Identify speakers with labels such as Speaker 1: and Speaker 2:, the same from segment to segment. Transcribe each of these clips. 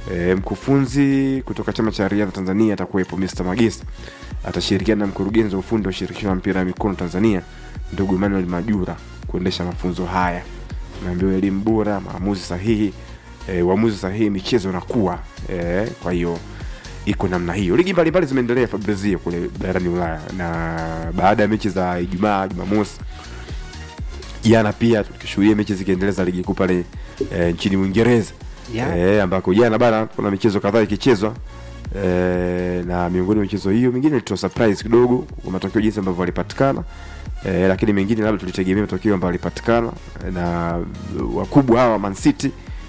Speaker 1: E, mkufunzi kutoka chama cha riadha Tanzania atakuwepo Mr. Magesa, atashirikiana na mkurugenzi wa ufundi wa shirikisho la mpira wa mikono Tanzania ndugu Emmanuel Majura kuendesha mafunzo haya. Naambiwa elimu bora, maamuzi sahihi, e, uamuzi sahihi, michezo inakuwa e, kwa hiyo iko namna hiyo. Ligi mbalimbali zimeendelea Fabrizio kule barani Ulaya, na baada ya mechi za Ijumaa, Jumamosi jana pia tukishuhudia mechi zikiendelea za ligi kuu pale e, nchini Uingereza
Speaker 2: Yeah.
Speaker 1: e, ambako jana bana kuna michezo kadhaa ikichezwa e, na miongoni mwa michezo hiyo mingine ilitoa surprise kidogo kwa matokeo jinsi ambavyo walipatikana e, lakini mengine labda tulitegemea matokeo ambayo walipatikana na wakubwa hawa Man City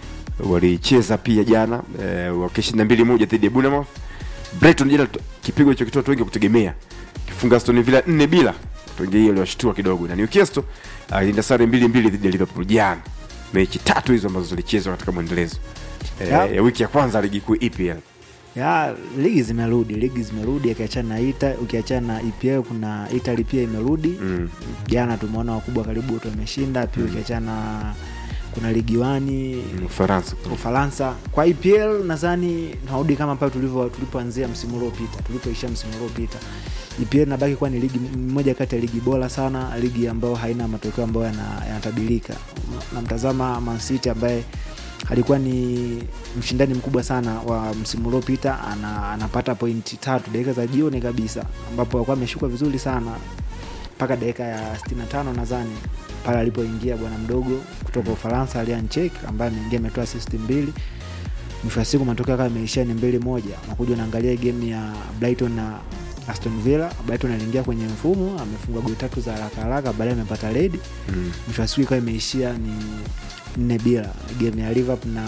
Speaker 1: walicheza pia jana e, wakishinda mbili moja dhidi ya Bournemouth. Brighton jana to- kipigo hicho kitoa watu wengi kutegemea kifunga Aston Villa nne bila watu wengi hiyo iliwashtua kidogo, na Newcastle alienda sare mbili mbili dhidi ya Liverpool jana. Mechi tatu hizo ambazo zilichezwa katika mwendelezo e,
Speaker 2: Yeah.
Speaker 1: ya wiki ya kwanza ya ligi kuu EPL.
Speaker 2: ya ligi zimerudi ligi zimerudi ukiachana na ita ukiachana na EPL kuna Italy pia imerudi
Speaker 1: Mm.
Speaker 2: jana tumeona wakubwa karibu wote wameshinda pia ukiachana na kuna ligi wani
Speaker 1: Ufaransa
Speaker 2: Ufaransa kwa EPL nadhani tunarudi kama pale tulivyo tulipoanzia msimu uliopita tulipoishia msimu uliopita EPL nabaki kuwa ni ligi moja kati ya ligi bora sana ligi ambayo haina matokeo ambayo yana- yanatabilika namtazama Man City ambaye alikuwa ni mshindani mkubwa sana wa msimu uliopita ana, anapata pointi tatu dakika za jioni kabisa ambapo alikuwa ameshuka vizuri sana mpaka dakika ya 65 nadhani pale alipoingia bwana mdogo kutoka Ufaransa Alian Chek ambaye ameingia ametoa assist mbili. Mwisho wa siku matokeo yakawa yameishia ni mbili moja. Unakuja unaangalia game ya Brighton na Aston Villa. Brighton aliingia kwenye mfumo amefunga goli tatu za haraka haraka, baadaye amepata red.
Speaker 1: mm.
Speaker 2: Mwisho wa siku ikawa imeishia ni nne bila. Game ya Liverpool na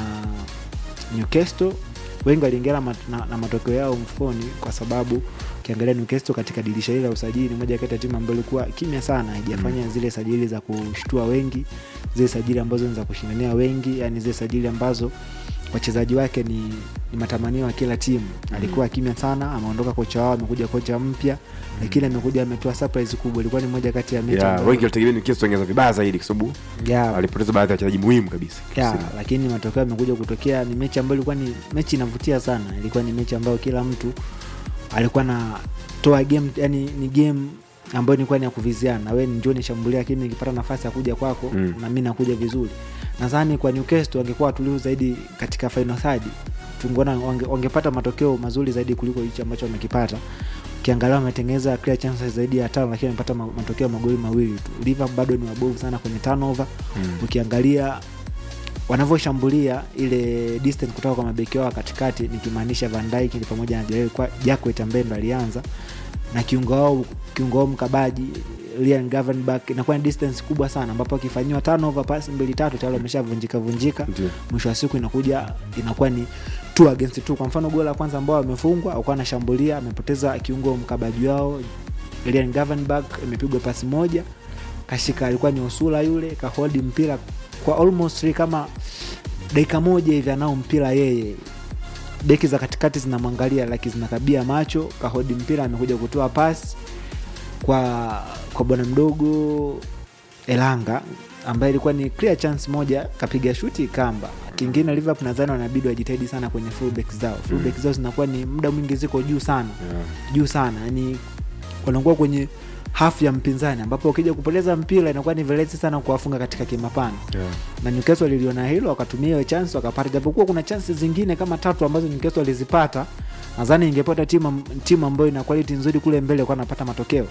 Speaker 2: Newcastle wengi waliingia na, mat- na, na matokeo yao mfukoni kwa sababu ukiangalia Newcastle katika dirisha hili la usajili ni moja kati ya timu ambayo ilikuwa kimya sana, haijafanya zile sajili za kushtua wengi, zile sajili ambazo ni za kushindania wengi, yani zile sajili ambazo wachezaji wake ni, ni matamanio ya kila timu. Alikuwa kimya sana, ameondoka kocha wao, amekuja kocha mpya, lakini amekuja ametoa surprise kubwa. Ilikuwa ni moja kati ya mechi
Speaker 1: yeah,
Speaker 2: ambayo-
Speaker 1: wengi walitegemea Newcastle ongeza vibaya zaidi kwa sababu
Speaker 2: Yeah,
Speaker 1: walipoteza baadhi ya wachezaji muhimu kabisa
Speaker 2: ya,
Speaker 1: Kusini.
Speaker 2: lakini matokeo yamekuja kutokea. Ni mechi ambayo ilikuwa ni mechi inavutia sana, ilikuwa ni mechi ambayo kila mtu alikuwa na toa game, yani ni game ambayo ilikuwa ni ya kuviziana, we njoo nishambulia, lakini nikipata nafasi ya kuja kwako
Speaker 1: Mm.
Speaker 2: na mi nakuja vizuri. Nadhani kwa Newcastle wangekuwa watulivu zaidi katika final third, tungeona wange, wangepata matokeo mazuri zaidi kuliko hichi ambacho wamekipata. Ukiangalia wametengeneza clear chances zaidi ya tano, lakini wamepata ma- matokeo magoli mawili tu. Liverpool bado ni wabovu sana kwenye turnover
Speaker 1: Mm.
Speaker 2: ukiangalia wanavyoshambulia ile distance kutoka kwa mabeki wao wa katikati nikimaanisha Van Dijk ni pamoja na Jarell Kwa- Jacquet ambaye ndo alianza na kiungo wao kiungo wao mkabaji Ryan Gravenberch inakuwa ni distance kubwa sana ambapo akifanyiwa turnover pasi mbili tatu tayari wameshavunjika vunjika
Speaker 1: Ndio.
Speaker 2: mwisho wa siku inakuja inakuwa ni two against two. Kwa mfano goli la kwanza ambao wamefungwa alikuwa anashambulia amepoteza kiungo mkabaji wao Ryan Gravenberch, imepigwa pasi moja kashika, alikuwa ni Osula yule kahodi mpira kwa almost kama dakika moja hivi, anao mpira yeye, beki za katikati zinamwangalia lakini zinakabia macho, kahodi mpira, amekuja kutoa pasi kwa kwa bwana mdogo Elanga ambaye ilikuwa ni clear chance moja, kapiga shuti kamba. Kingine Liverpool nadhani wanabidi wajitahidi sana kwenye fullback zao. Fullback zao zinakuwa ni muda mwingi ziko juu sana
Speaker 1: Yeah.
Speaker 2: juu sana, yani wanakuwa kwenye hafu ya mpinzani, ambapo ukija kupoteza mpira inakuwa ni virahisi sana kuwafunga katika kimapana
Speaker 1: Yeah.
Speaker 2: na Newcastle liliona hilo wakatumia hiyo chance wakapata, japokuwa kuna chansi zingine kama tatu ambazo Newcastle walizipata. Nadhani ingepata timu timu ambayo ina quality nzuri kule mbele kwa napata matokeo.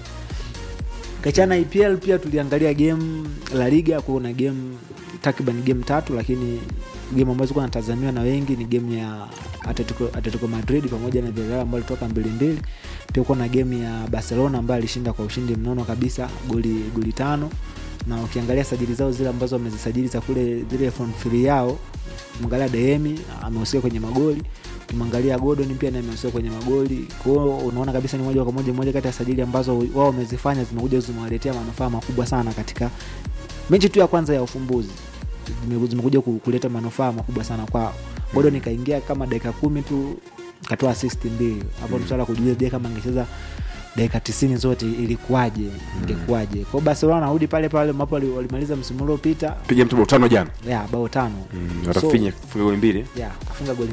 Speaker 2: Kachana EPL pia tuliangalia game La Liga, kuna game takriban game tatu, lakini game ambazo zilikuwa natazamiwa na wengi ni game ya Atletico, Atletico Madrid pamoja na Villarreal ambao ilitoka mbili mbili. Pia kuna game ya Barcelona ambayo alishinda kwa ushindi mnono kabisa goli goli tano na ukiangalia sajili zao zile ambazo wamezisajili za kule zile front three yao, mwangalia Dehemi amehusika kwenye magoli, ukimwangalia Gordon pia naye amehusika kwenye magoli. Kwa hiyo unaona kabisa ni moja kwa moja moja kati ya sajili ambazo wao wamezifanya zimekuja zimewaletea manufaa makubwa sana katika mechi tu ya kwanza ya ufumbuzi, Zime- zimekuja ku- kuleta manufaa makubwa sana kwao. Gordon kaingia kama dakika kumi tu katoa assist mbili hapo, ni swala la kujiuliza, je, kama angecheza dakika tisini zote ilikuwaje, ingekuwaje? Kwao Barcelona wanarudi pale pale ambapo wali- walimaliza msimu uliopita
Speaker 1: piga mtu bao tano jana
Speaker 2: ya bao tano
Speaker 1: mm,
Speaker 2: So-
Speaker 1: watafinya kufunga goli mbili
Speaker 2: ya kafunga goli